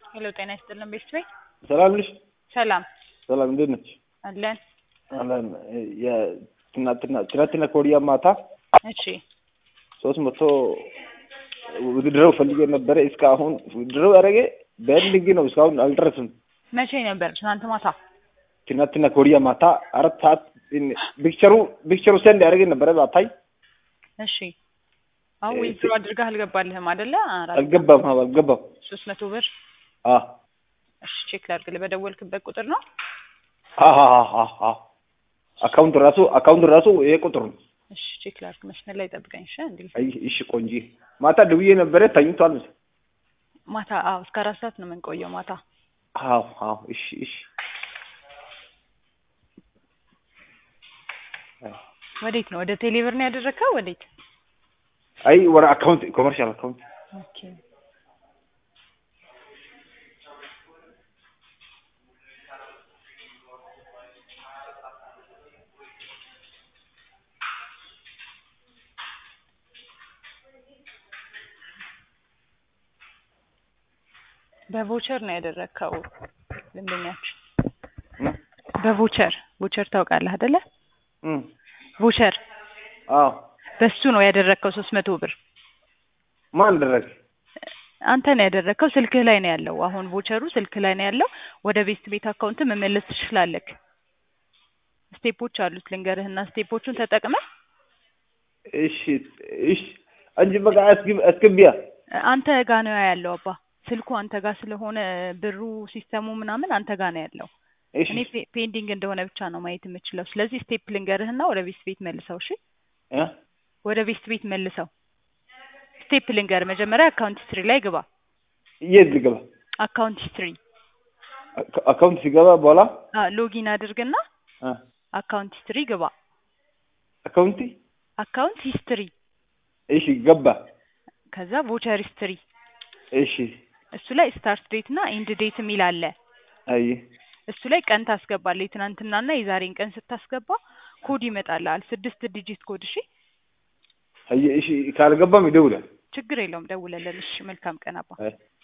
ሄሎ ጤና ይስጥልን ቤት ቤት ሰላም ነሽ? ሰላም ሰላም እንዴት ነች? አለን። አለን የትናንትና ትናንትና ከወዲያ ማታ እሺ ሶስት መቶ ውድድረው ፈልጌ ነበረ እስካሁን ውድድረው ያደረገ በልግ ነው እስካሁን አልደረስም። መቼ ነበር? ትናንት ማታ። ትናንትና ከወዲያ ማታ አራት ሰዓት ፒክቸሩ ፒክቸሩ ሰንድ ያደረገ ነበረ ባታይ እሺ አሁን ዊዝድሮ አድርገህ አልገባልህም አይደለ? አራት አልገባም አዎ አልገባም። ሶስት መቶ ብር አ እሺ ቼክ ላድርግልህ። በደወልክበት ቁጥር ነው? አ አ አ አካውንቱ ራሱ አካውንቱ ራሱ ይሄ ቁጥር ነው። እሺ ቼክ ላድርግ። መስመር ላይ ጠብቀኝ። እሺ እንዴ አይ እሺ ቆንጂ ማታ ደውዬ ነበረ ተኝቷል መሰለኝ። ማታ አዎ፣ እስከ አራት ሰዓት ነው የምንቆየው ማታ። አዎ አዎ እሺ እሺ ወዴት ነው? ወደ ቴሌብር ነው ያደረግከው? ወዴት? አይ ወደ አካውንት ኮመርሻል አካውንት ኦኬ በቮቸር ነው ያደረግከው ደንበኛችን በቮቸር ቮቸር ታውቃለህ አይደለ? እም ቮቸር አዎ በሱ ነው ያደረግከው ሶስት መቶ ብር ማን ደረገ? አንተ ነው ያደረግከው። ስልክህ ላይ ነው ያለው። አሁን ቮቸሩ ስልክህ ላይ ነው ያለው። ወደ ቤስት ቤት አካውንት መመለስ ትችላለህ። ስቴፖች አሉት ልንገርህና ስቴፖቹን ተጠቅመህ እሺ እሺ አንቺ በቃ አስገብ አስገቢያ አንተ ጋ ነው ያለው አባ ስልኩ አንተ ጋር ስለሆነ ብሩ ሲስተሙ ምናምን አንተ ጋር ነው ያለው። እሺ እኔ ፔ- ፔንዲንግ እንደሆነ ብቻ ነው ማየት የምችለው። ስለዚህ ስቴፕ ልንገርህና ወደ ቤስት ቤት መልሰው። እሺ እ ወደ ቤስት ቤት መልሰው። ስቴፕ ልንገር፣ መጀመሪያ አካውንት ሂስትሪ ላይ ግባ። የት ልገባ? አካውንት ሂስትሪ አካ- አካውንት ሲገባ በኋላ ሎጊን አድርግና እ አካውንት ሂስትሪ ግባ። አካውንቲ አካውንት ሂስትሪ እሺ ገባ። ከዛ ቮቸር ሂስትሪ እሺ እሱ ላይ ስታርት ዴት እና ኢንድ ዴት የሚል አለ። አይ እሱ ላይ ቀን ታስገባለህ። የትናንትናና የዛሬን ቀን ስታስገባ ኮድ ይመጣልሃል። ስድስት ዲጂት ኮድ። እሺ አይ እሺ ካልገባም ይደውላል። ችግር የለውም ደውለልን። እሺ መልካም ቀን አባ። አይ